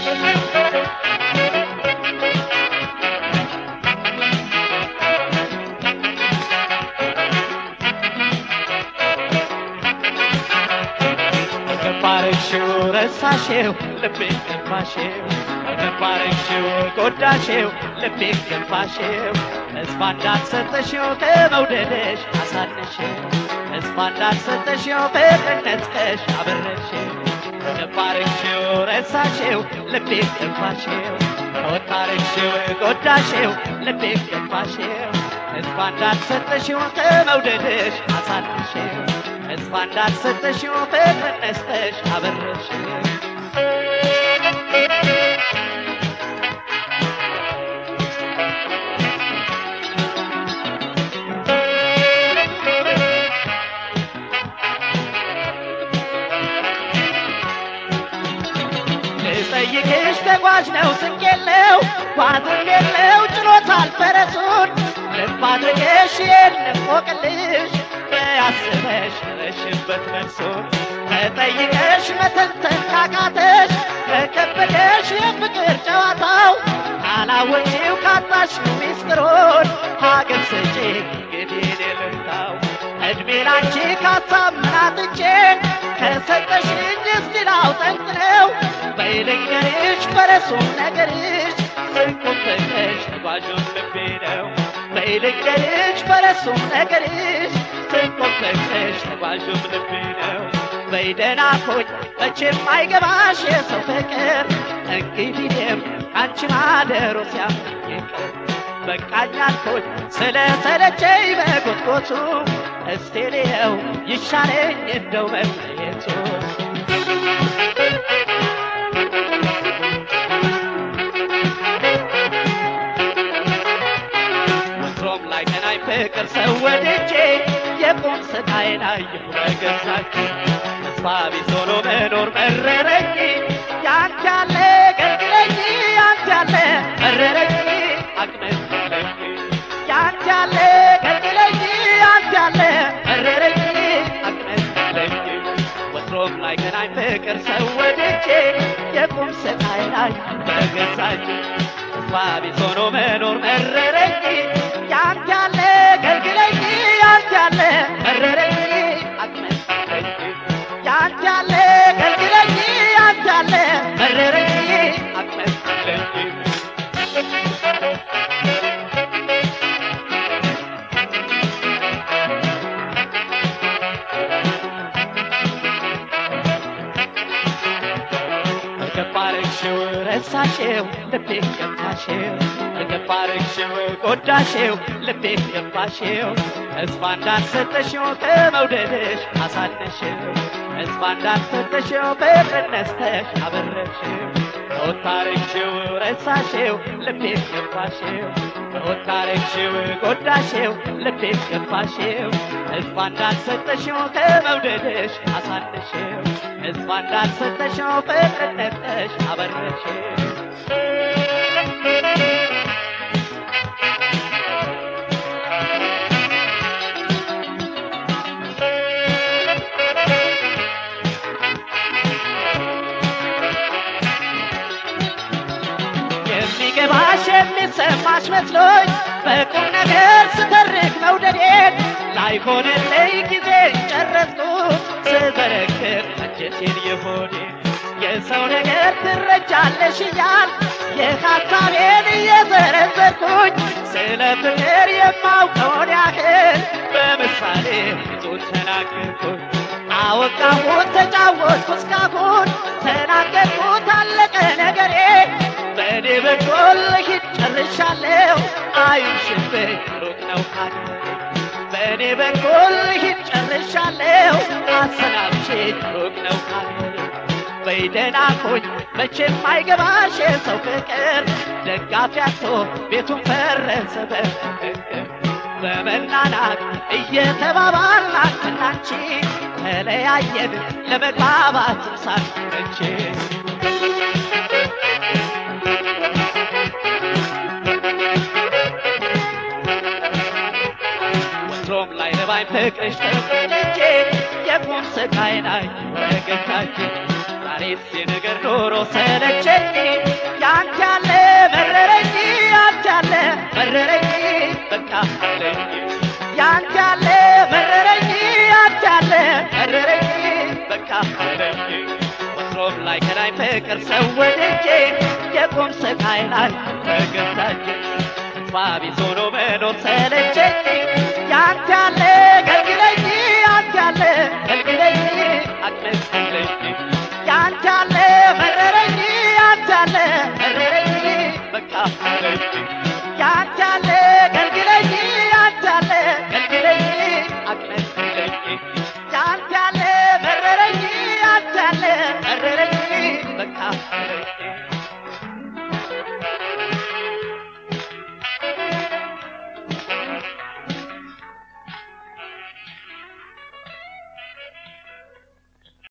ገባረሽው ረሳሽው ልቤ ገባሽው ገባረሽው ጎዳሽው ልቤ ገባሽው ተስፋ እንዳልሰጠሽው ከመውደድሽ አሳነሽው ተስፋ እንዳልሰጠሽው ፍቅርነትሽ አበረሽው ገባረሽው ረሳሽው ልቤ ገባሽው ከወጣረሽው ጎዳሽው ልቤ ገባሽው ተስፋ እንዳልሰጠሽው ከመውደድሽ አሳነሽው ተስፋ እንዳልሰጠሽው ፍቅር ነስተሽ አበረሽው ልጠይቅሽ ተጓዥ ነው ስንቅ የለው ጓዝም የለው ጭኖታል ፈረሱን ልብ አድርገሽ የንቆቅልሽ በያስበሽ ረሽበት መልሱን ተጠይቀሽ መተንተን ካቃተሽ ከከበደሽ የፍቅር ጨዋታው ካላወጪው ካጣሽ ሚስጥሩን ሀገር ስጪ እንግዲህ ልምታው እድሜ ላንቺ ካሳምናትቼ ከሰጠሽኝ እስቲ ላውጠንጥነው በይልንገርሽ ፈረሱም ነገርሽ ስንቁም ፍቅርሽ ተጓዡም ልቤ ነው በይልንገርሽ ፈረሱም ነገርሽ ስንቁም ፍቅርሽ ተጓዡም ልቤ ነው በይደና ኮኝ መቼም አይገባሽ የሰው ፍቅር እንግዲህም አንቺ ማደሮ ሲያምር በቃኝ አልኩኝ ስለ ሰለቸኝ በጎትጎቱ እስቴ ልየው ይሻለኝ እንደው መለየቱ ወትሮም ላይ ቀናኝ ፍቅር ሰው ወድጄ የቁም ስቃዬን አየሁ በገዛች ተስፋ ቢስ ሆኖ መኖር መረረኝ ያንተ ያለ ገልግለኝ ያንተ ያለ መረረኝ አቅመለኝ ያንተ ያለ ገልግለኝ ያንተ ያለ መረረኝ አቅመለኝ ወትሮም ላይ ገናኝ ፍቅር ሰው ወድጄ የቁም ስቃዬን አየሁ በገዛች ተስፋ ቢስ ሆኖ መኖር መረረኝ ያንተ ያለ ገልግለኝ ያንተ ያለ መረረኝ አቅመለኝ ያንተ ያለ ገልግለኝ ያንተ ያለ መረረኝ አቅመለኝ ገባረግሽው ረሳሽው ልቤ ገባሽው ገባረግሽው ጎዳሽው ልቤ ገባሽው ተስፋ እንዳልሰጠሽው ከመውደድሽ አሳነሽው ተስፋ እንዳልሰጠሽው ፍቅር ነስተሽ አበረሽው ከወታረግሽው ረሳሽው ልቤ ገባሽው ከወታረግሽው ጎዳሽው ልቤ ገባሽው ተስፋ እንዳልሰጠሽው ከመውደድሽ አሳነሽው ተስፋ እንዳልሰጠሽው ፍቅር ነስተሽ አበረሽው የሚገባሽ የሚሰማሽ መስሎኝ በቁም ነገር ስተርክ መውደዴን ላይሆንልኝ ጊዜ ጨረስኩት ስበረክር አንጀቴን የሆዴን የሰው ነገር ትረጃለሽ እያል የሀሳቤን እየዘረዘርኩኝ ስለ ፍቅር የማውቀውን ያህል በምሳሌ ብዙ ተናገርኩኝ አወቃሁት ተጫወትኩ እስካሁን ተናገርኩት አለቀ ነገሬ በእኔ በኩል ሂድ ጨርሻለሁ አይሽብኝ ሩቅ ነው ሀገሬ በእኔ በኩል ሂድ ጨርሻለሁ አሰናብቼኝ ሩቅ ነው ሀገሬ በይደና ኮኝ መቼም አይገባሽ የሰው ፍቅር ደጋፊ አቶ ቤቱን ፈረሰ በፍቅር በመናናቅ እየተባባልን አንተና አንቺ ተለያየን ለመግባባት ሳንመች ወትሮም ላይ ረባኝ ፍቅርሽ ተቆጥቼ የቁም ስቃይ ናይ ወገታችን ዛሬስ የነገር ኖሮ ሰለቸኝ ላይ ከላይ ፍቅር ሰው ወደጄ የቁም ስቃይ ላይ ተገታች ተስፋ ቢስ ሆኖ መኖር ሰለቸኝ ያንተ ያለ ገልግለኝ ያንተ ያለ ገልግለኝ አቅለኝ ያንተ ያለ መረረኝ ያንተ ያለ መረረኝ በቃ መረረኝ